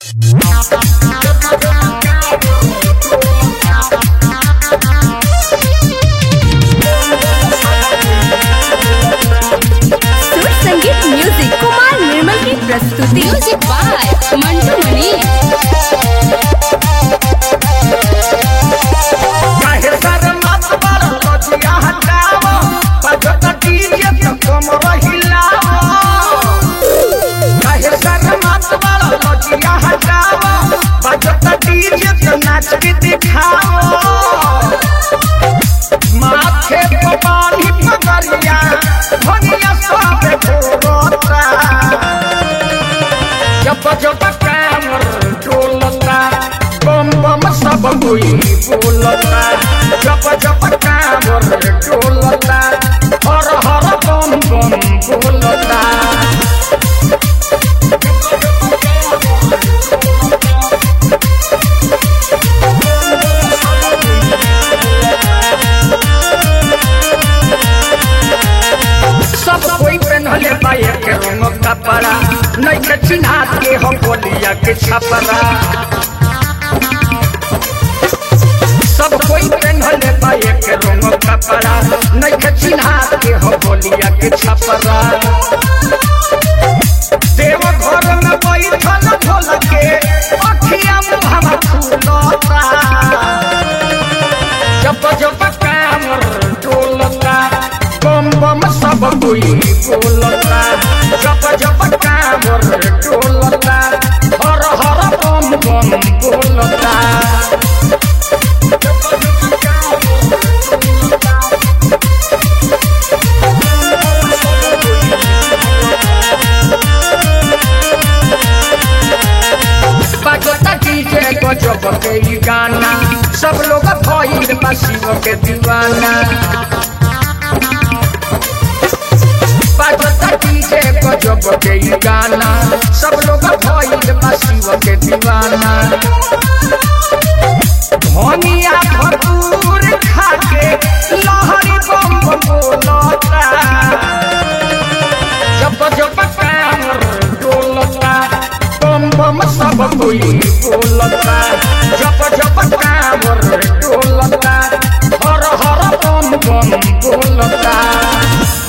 सुर संगीत म्यूजिक कुमार निर्मल की प्रस्तुति म्यूजिक बाय मंटू मणि काहे शरमत बड़ लजिया हटाव बजत डीजे त कमर हिलाव काहे शरमत बड़ लजिया हटाव बजत डीजे त नाच के दिखाव माथे पे पानी पगरिया भनिया सब भोरता जब जब कामर डोलता बम बम सब कोई बोलता जब जब कामर डोलता हर हर बम बम बोलता सब कोई पहनले पाए के रंग कपड़ा नहीं के चिन्हात के हम बोलिया के छपरा सब कोई पहनले पाए के रंग कपड़ा नहीं के चिन्हात के हम बोलिया के छपरा देव घर में बैठल ढोल के अखिया मुहवा फूलता जब जब कामर डोलता बम बम सब कोई बोलता जब जब कामर डोलता हर हर बम बम बोलता बजता डीजे गजब के ई गाना सब लोग भइल बा शिव के दीवाना बजता डीजे गजब के ई गाना सब लोग भइल बा शिव के दीवाना धनिया भरपूर खाके लहरी बम बम बोलता जब जब कामर डोलता बम बम सब कोई बोलता जब जब कामर डोलता हर हर बम बम बोलता